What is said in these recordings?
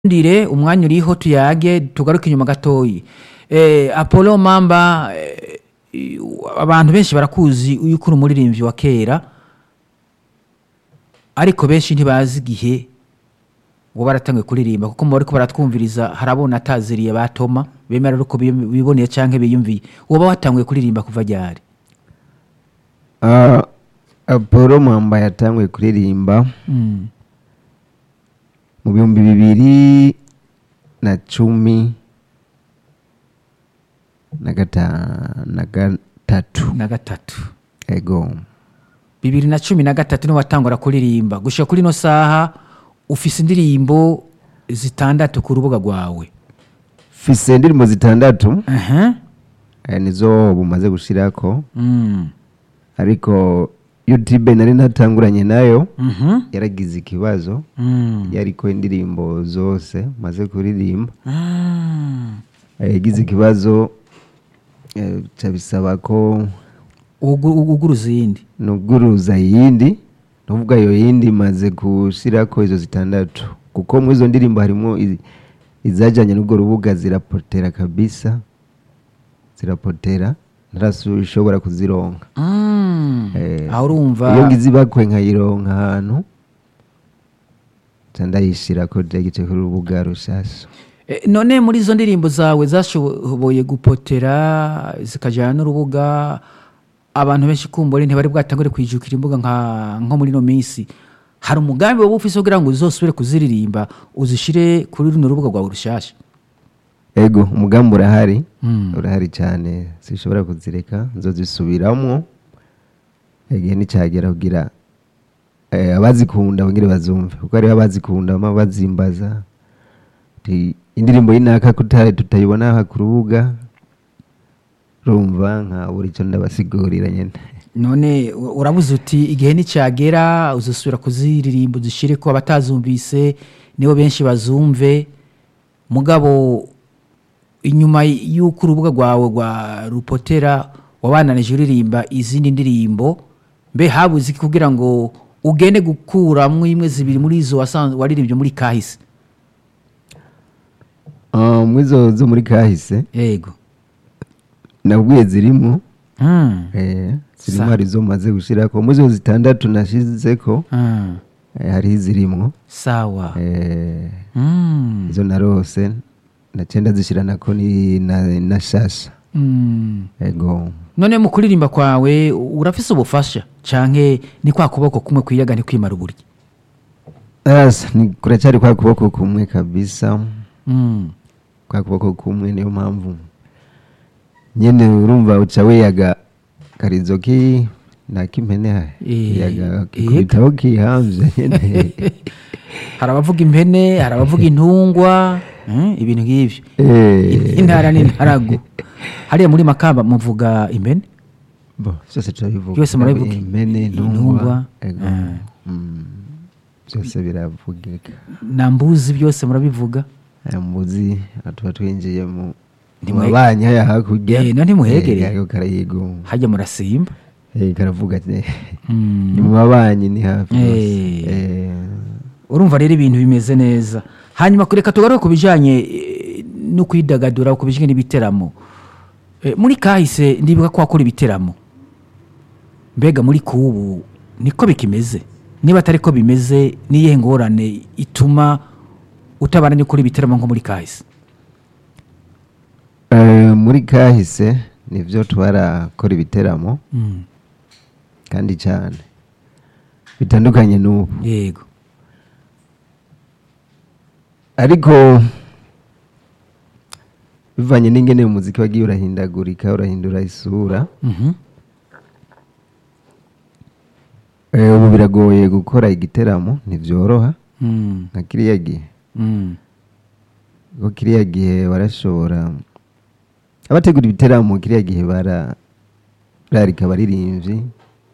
ndire umwanya uriho tuyage tugaruke inyuma gatoyi eh, apollo mamba eh, i- abantu benshi barakuzi yuko uri umuririmbyi wa kera ariko benshi ntibazi igihe ngo baratangiye kuririmba kuko mu bariko baratwumviriza harabona ataziriye batoma bemera uko biboneye canke biyumviye woba watanguye kuririmba kuva ryari Ah, apolo mwamba yatanguye kuririmba mm. mu bihumbi bibiri na cumi na gata- na gatatu na gatatu ego bibiri na cumi na gatatu niho watangura kuririmba gushika kuri ino saha ufise indirimbo zitandatu ku rubuga rwawe fise indirimbo zitandatu Aha. eh, nizo bumaze gushirako Mm. ariko youtube nari natanguranye nayo Mhm. yaragize ikibazo Mm. yariko indirimbo zose maze kuririmba Ah. Eh, yagize ikibazo eh, ca bisaba ko Ugu- ugu- uguruza iyindi nuguruza iyindi nuvuga iyo yindi maze gushirako izo zitandatu kuko mu izo ndirimbo harimo i- izajanye n'ubwo rubuga zirapotera kabisa zirapotera ntarashobora kuzironka Mm. Eh, aho urumva iyo ngize ibakwe nkayironka ahantu ca ndayishirako jagice kuri urubuga rushasha Eh, none muri izo ndirimbo zawe zashoboye gupotera zikajyana n'urubuga abantu benshi kumbura ntibari bwatangure kwijukira imbuga nka nko muri ino minsi hari umugambi wowe ufise kugira ngo uzosubire kuziririmba uzishire kuri runo rubuga rwawe rushasha ego umugambi urahari Mm. urahari cyane sinshobora kuzireka nzozisubiramwo igihe nicyagera kugira eh, abazikunda bongere bazumve kuko hariho abazikunda bama bazimbaza Ti, indirimbo y'inaka kutari tutayibona aha ku rubuga rumva nka buri cyo ndabasigurira nyene none u- urabuze uti igihe nicyagera uzasubira kuziririmba uzishire ko abatazumvise nibo benshi bazumve mugabo inyuma y'uko urubuga rwawe rwa rupotera wabananije uririmba izindi ndirimbo mbe habuze iki kugira ngo ugende gukuramwo imwe zibiri muri izo wasanzwe waririmbye muri kahise Ah, mwizo zo muri kahise yego nabwiye zirimwo Mm. eh, zirimo Sa- hari zo maze gushirako muzo zitandatu nashizeko Mm. eh, hariho izirimwo sawa eh, Mm. izo narose nacenda zishiranako ni na, na shasha Mm. ego none mu kuririmba kwawe urafise ubufasha canke ni kwa kuboko kumwe kwiyaga ntikwimara uburyo asa ni kuracari kwa kuboko kumwe kabisa Mm. kwa kuboko kumwe niyo mpamvu nyene urumva uca wiyaga karizo ki nakimpene Eh, yaga eh. kubitaho kihamvye nyene hari abavuga impene hari abavuga intungwa mm, ibintu nk'ivyo Eh. intara n'intaragu hariya muri makamba muvuga impene bo byose turabivuga Byose murabivuga. impene Intungwa. intungwa ego Ah. Mm. byose biravugika na mbuzi byose murabivuga aya muzi tuba twinjiye mu Ntimwe- mabanyi haya hakurya Eh, no ntimuhegereye. Eh, ako karayigo hajya murasimba Eh, karavuga ati Mm. ni mu mabanyi ni hafi Eh. rwose. Eh, urumva rero ibintu bimeze neza hanyuma kureka tugaruke ku bijyanye eh, no kwidagadura ku bijyanye n'ibiteramo Eh, muri kahise ndibuka ko wakora ibiteramo mbega muri kubu niko bikimeze niba atari ko bimeze n'iyihe ngorane ituma utabaranye ukora ibiteramo nko muri kahise eh, muri kahise nivyo twarakora ibiteramo Mm, kandi cyane bitandukanye n'ubu yego ariko bivanye n'ingene umuziki wagiye urahindagurika urahindura isura Mhm. eh, ubu biragoye gukora igiteramo ntivyoroha Mm, nka kiriya gihe mm, ko kiriya gihe barashobora abategura ibiteramo kiriya gihe bara bararika abaririmbyi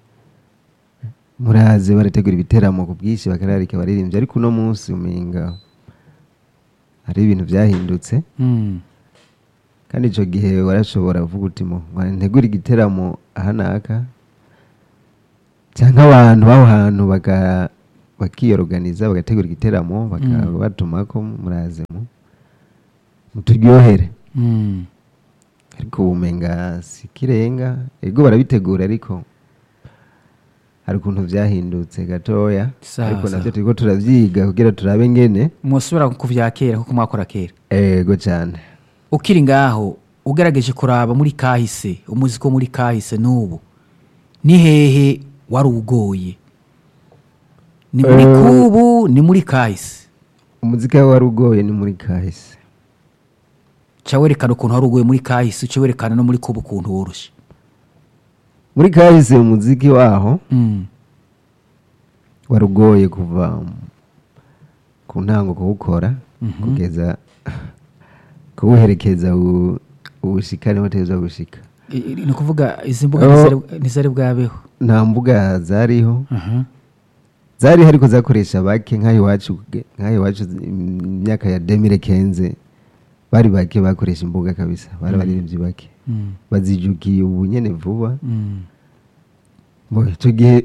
muraze barategura ibiteramo ku bwinshi bakararika abaririmbyi ariko uno munsi umenga hari ibintu byahindutse mm, kandi icyo gihe warashobora kuvuga uti mo ntegura igiteramo aha n'aka cyangwa abantu b'aho hantu baka bakiyoruganiza bagategura igiteramo bakabatumako muraze mu muturyohere Mm. ariko ubumenga si ikirenga ego barabitegura ariko hari ukuntu byahindutse gatoya Sawa, ariko sawa. nabyo turiko turavyiga kugira turabe ngene musubira ku vya kera kuko mwakora kera ego cyane ukiri ngaho ugerageje kuraba muri kahise umuziki wo muri kahise n'ubu ni hehe wari ugoye ni muri Eh. kubu ni muri kahise umuziki wari ugoye ni muri kahise ca werekana ukuntu wari ugoye muri kahise uca werekana no muri kubu ukuntu woroshe muri kahise umuziki waho Mm. wari ugoye kuva ku ntango kuwukora kugeza kuwuherekeza u- ubushika niho teza gushika I- i- ni ukuvuga izi mbuga Oh. ntizari- ntizari bwabeho nta mbuga zariho Aha. zari ariko zakoresha bake nk'aho iwacu nk'aho iwacu imyaka ya demire kenze bari bake bakoresha imbuga kabisa bari abaririmbyi bake Mm. bazijukiye ubu nyene vuba Mm. Bo, icyo gihe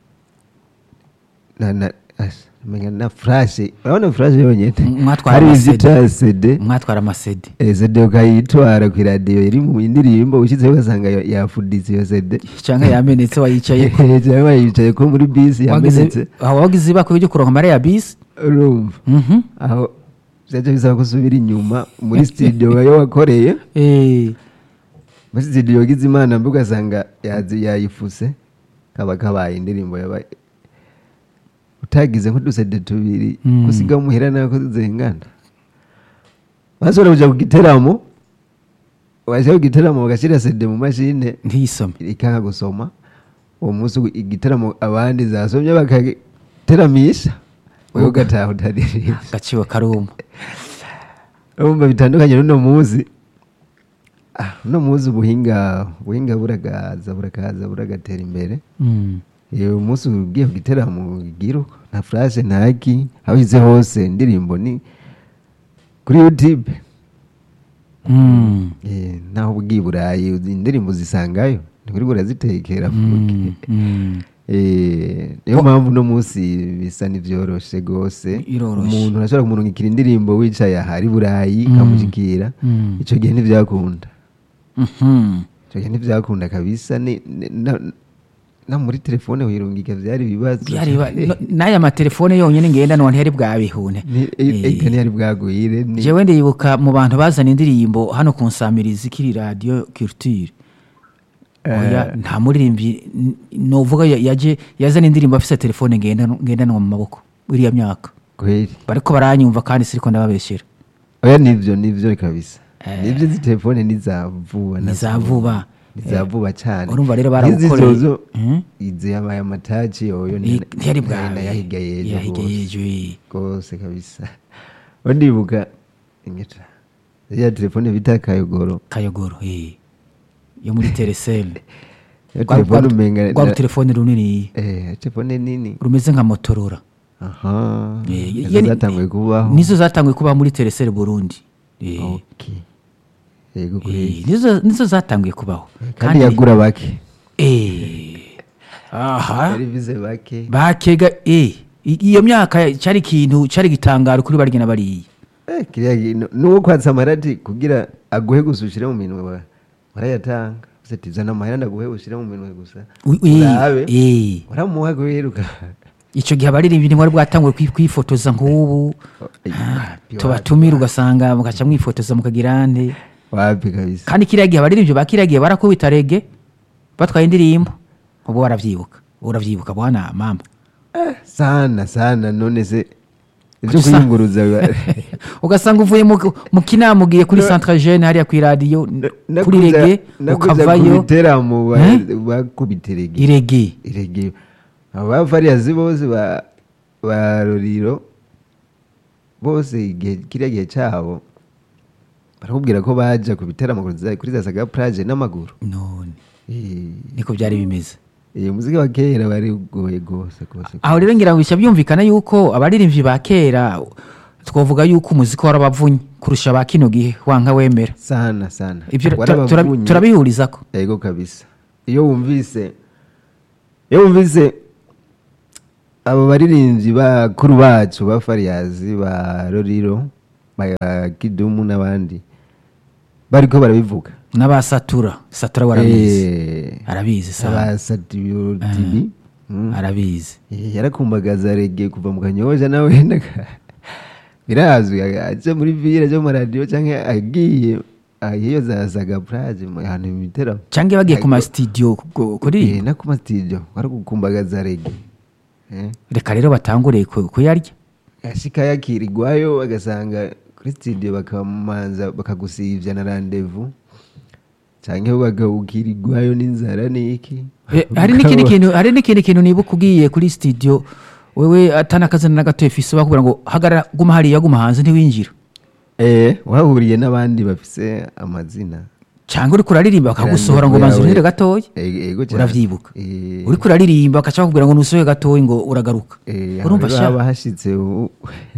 na na as- menga na furashe urabona furashe yonyine M- mwatwara hari amasede. ivyita sede mwatwara amasede Eh, sede ukayitwara ku iradiyo iri mu indirimbo ushyizeho ugasanga ya- yafuditse iyo sede cyangwa yamenetse wayicaye cyangwa yicaye ko muri bisi yamenetse aho wagize ibako ryo kuronka amara ya bisi urumva Mhm. aho byaje bisaba ko usubira inyuma muri studio yo wakoreye Eh, muri studio wagize imana mbi ugasanga yazi- yayifuse kaba kabaye indirimbo yabaye utagize nk'udusede tubiri Mm. gusiga muhera nako zingana bashobora kuja ku giteramo bashyira ku giteramo bagashyira sede mu mashine ntiyisome ikanga gusoma uwo munsi igiteramo abandi zasomye bakateramisha wewe ugataha utaririmba gaciwe karuma urumva bitandukanye n'uno munsi Ah, uno munsi ubuhinga ubuhinga buragaza burakaza buragatera imbere Mm. uyu munsi ugiye ku giteramo ugira uko nta furashe ntaki aho uhize hose indirimbo ni kuri youtube Mm. Eh, naho ugiye i burayi uzi indirimbo zisangayo ntikuri burazitekera Mm. Mm. Eh, niyo mpamvu uno munsi bisa n'ivyoroshe rwose Biroroshe. umuntu urashobora kumurungikira indirimbo wicaye ahari burayi Mm. ikamushikira Mm. ico gihe ntivyakunda Mhm. ico gihe ntivyakunda kabisa ni- ni- na- na muri telefone wirungika vyari ibibazo Byari ba- no- n'aya matelefone yonyine ngendanwa ntiyari bwabihune Ni- e- ega ntiyari bwagwire ni- jewe ndibuka mu bantu bazana indirimbo hano ku nsamirizi kiri radiyo culture oya nta muririmbyi n- novuga ya- yaje yazana indirimbo afise telefone ngendanwa ngendanwa mu maboko iriya myaka kweli bariko baranyumva kandi siriko ndababeshera oya nivyo nivyo kabisa Eh. nivyo izi telefone nizavuba Ni za vuba. nizavuba cane Urumva rero N'izi baragukoreye. zozo, Mhm. izi yabaye amataci yoyo Ni- ntiyari bwawe yahiga yejo yahiga rwose. yejo eh. rwose kabisa ubu ndibuka ingeta ya telefone bita kayogoro kayogoro eh. yo muri teresele iyo telefone umenga rwa rutelefone runini eh telefone nini rumeze nka motorora aha Eh, izo yani- zatanguye kubaho nizo zatanguye kuba muri teresele burundi Eh. okay yego Eh, kuri nizo nizo zatanguye kubaho kandi yagura bake eh, aha yari bize bake bakega eh, i- iyo myaka cyari ikintu cyari gitangaro kuri barya na bariya Eh, kiriya kintu nuwo kwatsa amarati kugira aguhe gusa ushire mu minwe ba- barayatanga use tizana amahera ndaguhe ushire mu minwe gusa Ui- ui, urabe eh. uramuha guheruka icyo gihe abaririmbyi ntiwari bwatanguye kwi- kwifotoza nk'ubu Ah, tubatumira ugasanga mugaca mwifotoza mukagira nde wapi kabisa kandi kiriya gihe abaririmbyi ba kiriya gihe barakubita rege batwaye indirimbo ubu barabyibuka urabyibuka bwana mama sana sana none se ibyo Gusa- kuyunguruza biba- ugasanga uvuye mu, mu kinama ugiye kuri centre jeune hariya ku iradiyo Na- kuri nakuza- rege nakuza ukavayo kubiteramo ba- Eh? bakubita irege irege irege abo bavariyazi bose ba ba roriro bose igihe kiriya gihe cyabo barakubwira ko baja ku biteramo kuri za- kuri za saga plage n'amaguru none Eh, niko byari bimeze iyo muziki wa kera bari ugoye rwose rwose aho rero ngira ngo bishya byumvikana yuko abaririmbyi ba kera twavuga yuko umuziki warabavunye kurusha ba kino gihe wanka wemera sana sana ibyo tura- tura- Warabavunye. turabihurizako yego kabisa iyo wumvise iyo wumvise abo baririmbyi bakuru bacu ba fariyazi ba roriro ba kidumu n'abandi bariko barabivuga n'abasatura satura warabizi Eh, arabizi sawa abasatiyo tibi Mm. arabizi Eh, yarakumbagaza rege kuva mu kanyoja nawe wenda ka- birazwi aje muri vire zo mu radio canke agiye ahiyo za saga plage mu hantu mu biteramo cyangwa bagiye ku masitidiyo ku- kuri Eh, no ku masitidio baragukumbagaza rege Eh, reka rero batangure ku- kuyarya ashika yakirirwayo bagasanga kuri studio bakamanza bakagusivya na randevu canke bakagukirirwayo n'inzara n'iki Eh, hari n'ikindi kintu hari n'ikindi kintu nibuka ugiye kuri studio wewe atanakazana na gato efise bakubwira ngo hagarara guma hariya guma hanze ntiwinjira Eh, wahuriye n'abandi bafise amazina cyangwa uriko uraririmba bakagusohora ngo Randevu banza yawe- urire gatoya Eh, ego cyane. uravyibuka Eh, uriko uraririmba bakaca bakubwira ngo nusohoye gatoya ngo uragaruka eh, urumva aho sha haba hashitse ubu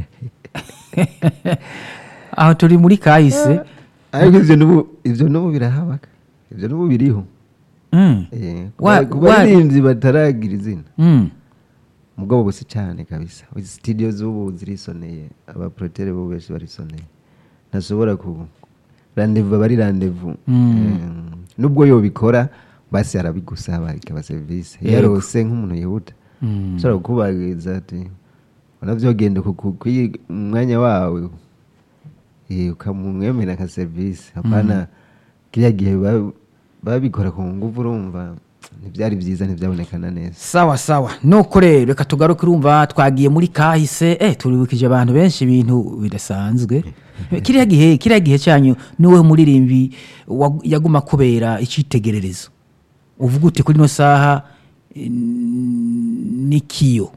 aho turi muri kahise ariko ivyo n'ubu ivyo n'ubu birahabaka ivyo n'ubu biriho Mm. Eh, Wa- ku wa- baririmbyi bataragira izina Mm. mugabo busi cyane kabisa izi studio z'ubu zirisoneye abaprotere bo benshi barisoneye ntashobora ku randevu aba ari randevu Mm. Eh, nubwo yobikora basi arabigusaba ikaba serivisi Yego. yarose nk'umuntu yihuta Mm. ushobora kukubagiriza ati unavyogenda kwiga umwanya wawe eh, ukamumwemera nka serivisi hapana kiriya gihe ba- babikora ku nguvu urumva ntibyari byiza ntibyabonekana neza sawa sawa nuko rero reka tugaruke urumva twagiye muri kahise eh turibukije abantu benshi ibintu bidasanzwe kiriya gihe kiriya gihe cyanyu niwe muririmbi wa- yaguma kubera icyitegererezo uvuga uti kuri ino saha eh, ni kiyo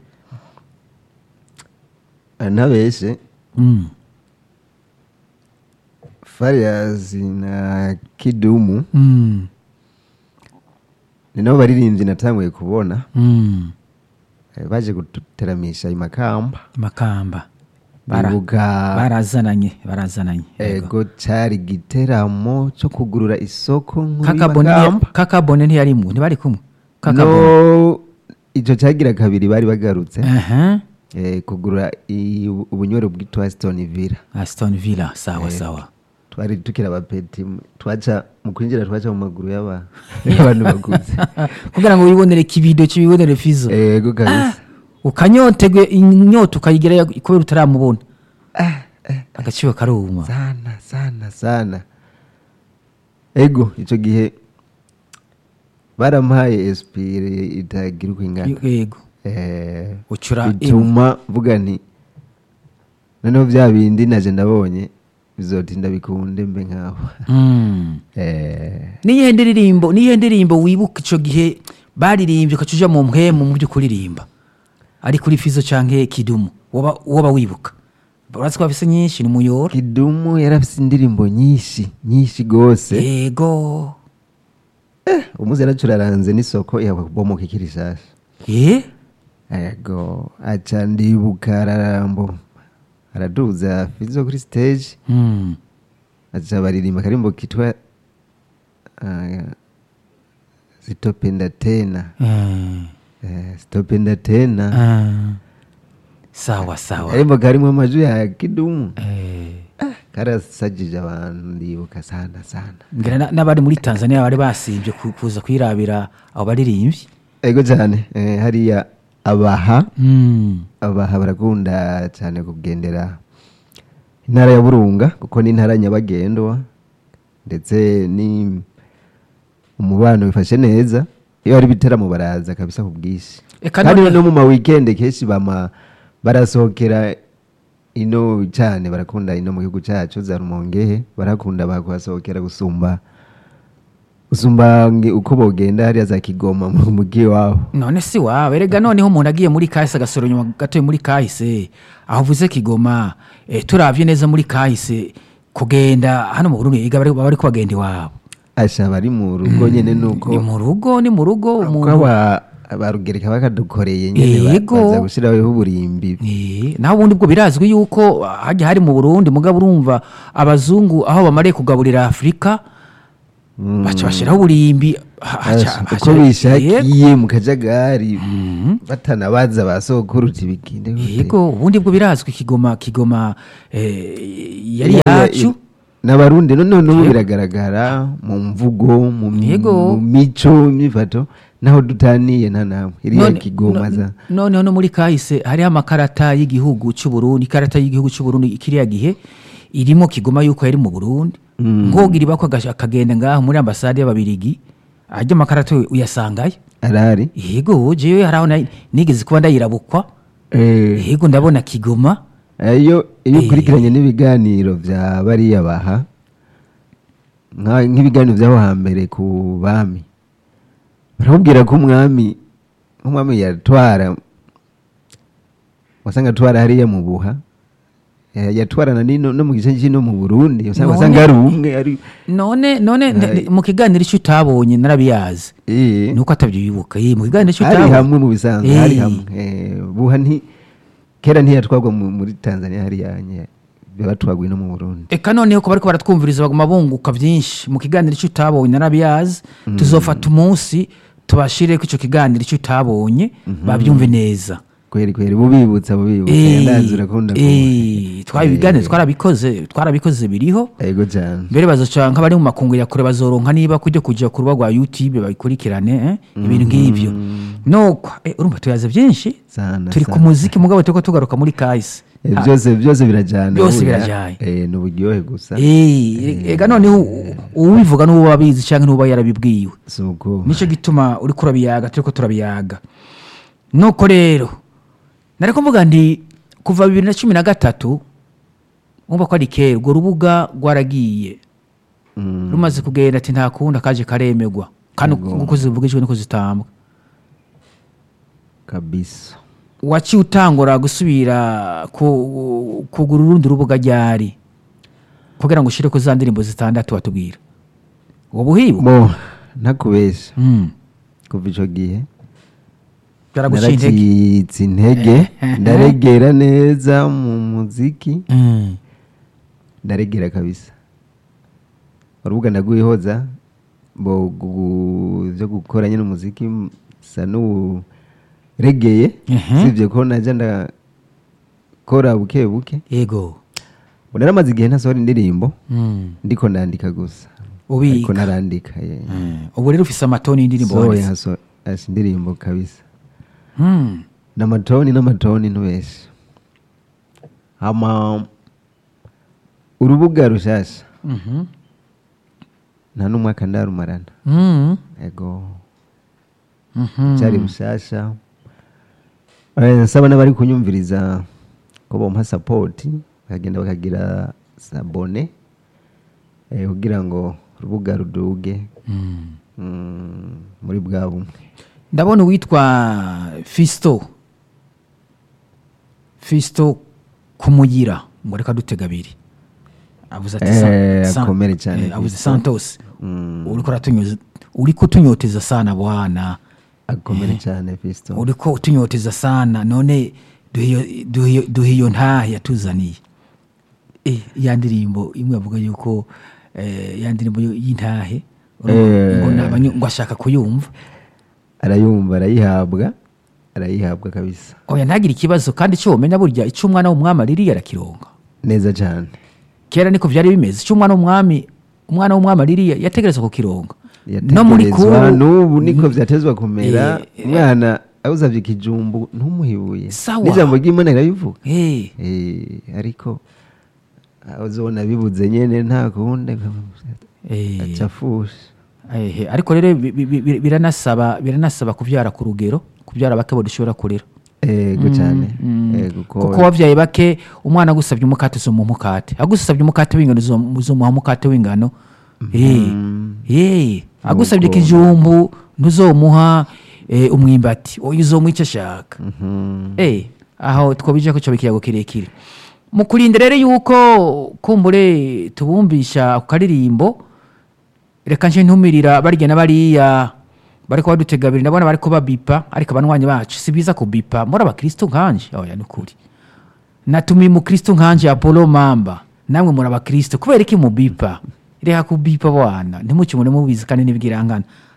ntabeshe Mm. fariyazi na kidumu Mm. ni nabo baririmbyi natanguye kubona Mm. eh, baje guteramisha imakamba makamba Bara- bibuka barazananye barazananye yego. ego cyari igiteramo cyo kugurura isoko nkuru kakabone y'Imakamba. kakabone ntiyarimo ntibari kumwe kakabone no icyo cyagira kabiri bari bagarutse aha eh, kugura i- ubunywero bwitwa Aston Villa aston villa sawa sawa twari tukiri abapeti twaca mu kwinjira twaca mu maguru y'aba- y'abantu bakuze kugira ngo wibonere kibido kibibonere fizo ego kabisa ukanyotegwe inyota ukayigira kubera utaramubona agaciro karuma sana sana sana ego icyo gihe barampaye espire itagira uko ingana yego Eh, Ucura bituma mvuga nti noneho bya bindi naje ndabonye bizotinda bikunde mbe nkabo Mm. Eh, niyihe ndirimbo niyihe ndirimbo wibuka icyo gihe baririmbye ukaca uja mu mpemu mu byo kuririmba ari kuri fizo canke kidumu woba woba wibuka urazi ko bafise nyinshi ni muyora kidumu yari afite indirimbo nyinshi nyinshi rwose yego umuzi yaracuraranze n'isoko yabomoka ikiri shasha eh ego aca ndibuka ararambo araduza fizo kuri stage Mm. aca baririmba akarimbo kitwa ah, sitopenda tena Eh. Eh, sitopenda tena Ah. sawa sawa akarimbo karimwo amajwi ya kidumu Eh. karasajije abantu ndibuka sana sana ngira na- n'abari muri tanzania bari basibye ku- kuza kwirabira abo baririmbyi ego cyane eh, hariya abaha Mm. abaha barakunda cyane kugendera intara ya burunga kuko ni intara nyabagendwa ndetse ni umubano bifashe neza iyo hari ibiteramo baraza kabisa ku bwinshi Eka kandi none- no mu ma weekend kenshi bama barasohokera ino cyane barakunda ino mu gihugu cyacu za rumongehe barakunda bakuhasohokera gusumba gusumba nge- uko bogenda hariya za kigoma mu mugi wabo none si wawe rega noneho umuntu agiye muri kahise agasoro nyuma gatoye muri kahise aho uvuze kigoma eh, turavye neza muri kahise kugenda hano mu burundi iga bari baba bariko bagenda iwabo asha bari mu rugo nyene nuko ni mu rugo ni mu rugo uko umuntu aba- abarugereka bakadukoreye nyene ba- Yego. baza gushiraho uburimbi Eh, naho ubundi bwo birazwi yuko hajya hari mu burundi mugabo urumva abazungu aho bamariye kugaburira afurika baca bashyiraho uburimbi Ha- haca- uko haca- bishakiye mu kajagari batanabaza ba sokuru uti bigende gute? yego ubundi bwo birazwi kigoma kigoma eh, yari Iya- yacu n'abarundi none n'ubu biragaragara mu mvugo mu mi- Yego. mu mico imyifato naho dutaniye nta namwe iriya None- kigoma za no- noneho no muri kahise hariho amakarata y'igihugu cy'u Burundi ikarata y'igihugu cy'u Burundi kiriya gihe irimo kigoma yuko yari mu Burundi ngogira ibako agasha- akagenda ngaho muri ambasade y'ababirigi ajya amakarata uyasangayo arari yego jewe hari aho na- nigeze kuba ndayirabukwa Eh, yego ndabona kigoma iyo iyo Eh. ukurikiranye n'ibiganiro bya bariya baha nka- nk'ibiganiro by'aho hambere ku bami baramubwira ko umwami nk'umwami yatwara wasanga atwara hariya mu buha eh, yatwarana n'ino no mu gice cy'ino mu burundi usanga None- wasanga ari umwe ari none none Hai. ne- mu kiganiro icyo utabonye narabiyazi eh, nuko atabyibuka ye mu kiganiro icyo hari utabonye hamwe mu bisanzwe hari Eh. hamwe Eh, buha nti kera ntiyatwarwa mu- muri tanzania hariya nye batwarwa ino mu burundi eka noneho ko bariko baratwumviriza baguma bunguka byinshi mu kiganiro icyo utabonye narabiyazi tuzofata umunsi tubashire ko icyo kiganiro icyo utabonye babyumve neza kweri kweri bubibutsa bubibutsa Eh, yandanze urakunda eh, twari ibiganiro twarabikoze twarabikoze biriho ego cyane mbere bazoca nk'abari mu makungu ya kure bazoronka niba kujya kujya ku rubuga rwa youtube babikurikirane eh, ibintu nk'ibyo nuko eh, urumva tuyaze byinshi sana turi ku sana. muziki mugabo turiko tugaruka muri kahise Eh, byose byose birajyana Byose burya. birajyanye. Eh, ni uburyohe gusa Eh, ega noneho u- ubivuga n'uwo wabizi cyangwa n'uwo yarabibwiwe si uko nicyo gituma uri kurabiyaga turi ko turabiyaga nuko rero nari kuvuga nti kuva bibiri na cumi na gatatu wumva ko ari kera urwo rubuga rwaragiye Mm, rumaze kugenda ati nta kundi akaje karemegwa kandi uko zivugijwe niko zitambwa kabisa waciye utangura gusubira ku- kugura urundi rubuga ryari kugira ngo ushyire ku za ndirimbo zitandatu watubwira uwo buhibu bo ntakubeshya Mm. kuva icyo gihe byaraguciye intege narakitse intege ndaregera neza mu muziki Mm. ndaregera kabisa urubuga ndaguyehoza bo gu- byo gukora nyine umuziki sa n'uregeye Mhm. sibye ko najya ndakora buke buke yego ubu naramaze igihe ntasohora indirimbo Mm. ndiko ndandika gusa ariko ubika narandika ye. Mm. ubu rero ufise amatoni y'indirimbo sohoye wanditse haso- hasi indirimbo kabisa Mm. n'amatoni n'amatoni ntubeshye hama urubuga rushasha Mhm. nta n'umwaka ndarumarana Mm. ego Mhm. cyari rushasha Eh, nsaba n'abari kunyumviriza ko bompa sapoti bakagenda bakagira sabone eh, kugira ngo urubuga ruduge Mm. mm, muri bwa bumwe ndabona uwitwa fisto fisto kumugira ngo reka dutega abiri avuze ati Sa- Eh, Sa- akomere cyane eh, avuze Fiston. santos Mm, uriko uratunyuza- uriko utunyoteza sana bwana akomere cyane fisto uriko utunyoteza sana none duhe iyo- duhe iyo- duhe iyo ntahe yatuzaniye Eh, ya ndirimbo imwe avuga yuko eh, ya ndirimbo yo- y'intahe Eh. ngo nabanyu- ngo ashaka kuyumva arayumva arayihabwa arayihabwa kabisa oya ntagire ikibazo kandi icyo womenya burya icyo umwana w'umwami aririye arakironga neza cyane kera niko byari bimeze icyo umwana w'umwami umwana w'umwami aririye yategereza kukironga no muri yategerezwa kubu n'ubu niko byatezwa kumera Eh, umwana awuzavye ikijumbu ntumuhibuye Sawa. n'ijambo ry'imana rirabivuga Eh, Eh, ariko uzobona bibuze nyene nta kundi eh, acafushe eh, ariko rero bi- bi- bi- biranasaba biranasaba kubyara ku rugero kubyara bake dushobora kurera ego cyane Mm. Eh, kuko kuko wabyaye bake umwana agusabye umukate uzomuha umukate agusabye umukate w'ingano uzo- uzomuha umukate w'ingano Eh, eh, agusabye Nuko- ikijumbu ntuzomuha eh, umwimbati oya uzomuha icyo ashaka Mhm. Eh, aho twabije ko cyo ikiyago kirekire mu kurinda rero yuko kumbure tubumvisha ku karirimbo reka nje ntumirira barya na bariya bariko badutega abiri ndabona bariko babipa ariko abanywanyi bacu si biza kubipa muri abakristo nkanje oya ni ukuri natumiye umukristo nkanje apolo mamba namwe muri abakristo kubera iki mubipa reka kubipa bwana ntimukimure mubizi kandi n'ibwirangana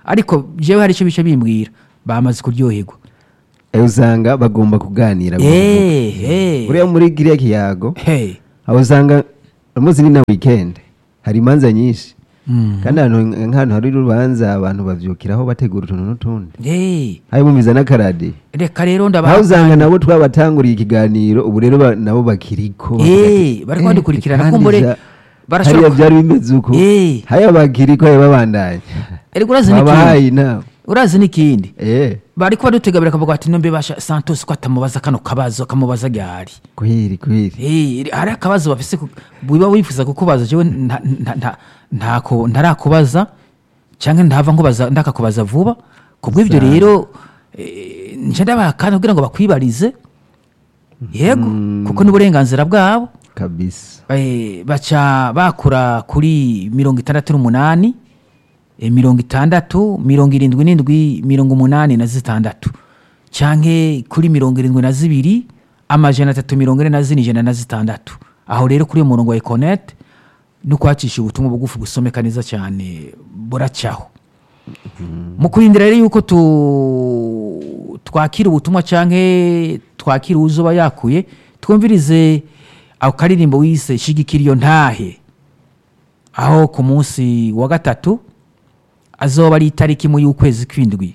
ariko jewe hari icyo bice bimbwira bamaze kuryoherwa Eh, usanga bagomba kuganira Eh, eh. uriya muri kiriya kiyago Hey. aho usanga umunsi ni na weekend hari imanza nyinshi Mm. kandi ahantu nk'ahantu hari urubanza abantu bavyukiraho bategura utuntu n'utundi Eh, hari bumviza n'akaradiyo reka rero aho ndabaha usanga nabo twabatanguriye ikiganiro ubu rero ba- nabo bakiriko Eh, bariko badukurikirana kandi kumbure ja- barashobora hariya ku- byari bimeze uko Eh. haya bakiriko haya babandanya ariko urazi n'ikindi babahaye inama urazi n'ikindi eh bariko badutegabira akavuga ati nombe basha santos ko atamubaza kano kabazo akamubaza ryari kwiri kwiri Eh, hari akabazo bafise ku- wiba wifuza kukubaza jewe nta- nta- nta- ntako ntarakubaza canke ntava nkubaza ndakakubaza vuba kubw'ivyo Sawa. rero eh, nje ndabaha akanya kugira ngo bakwibarize yego kuko n'uburenganzira bwabo kabisa Eh, baca bakura kuri mirongo itandatu n'umunani eh, mirongo itandatu mirongo irindwi n'indwi mirongo umunani na zitandatu canke kuri mirongo irindwi na zibiri amajana atatu mirongo ine na zine ijana na zitandatu aho rero kuri uyo murongo wa econet no kwacisha ubutumwa bugufi busomeka neza cyane buracaho mu kurindira rero yuko tu twakira ubutumwa canke twakira uzoba yakuye twumvirize ako karirimbo wise shigikira iyo ntahe aho ku munsi wa gatatu azoba ari itariki imwe y'ukwezi kw'indwi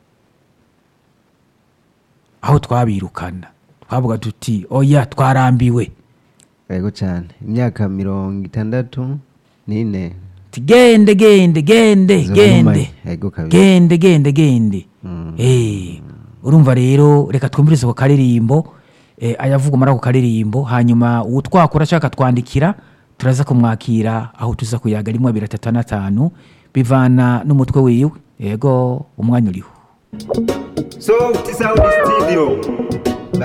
aho twabirukana twavuga tuti oya twarambiwe yego cyane imyaka mirongo itandatu n'ine Ti gende gende gende Zo gende numanye. Yego kabisa. gende gende gende Eh, urumva rero reka twumvirize ako karirimbo eh, ayavuga muri ako karirimbo hanyuma uwo twakora ashaka twandikira turaza kumwakira aho tuza kuyaga rimwe abiri atatu n'atanu bivana n'umutwe wiwe yego umwanya uriho So, this is how the studio.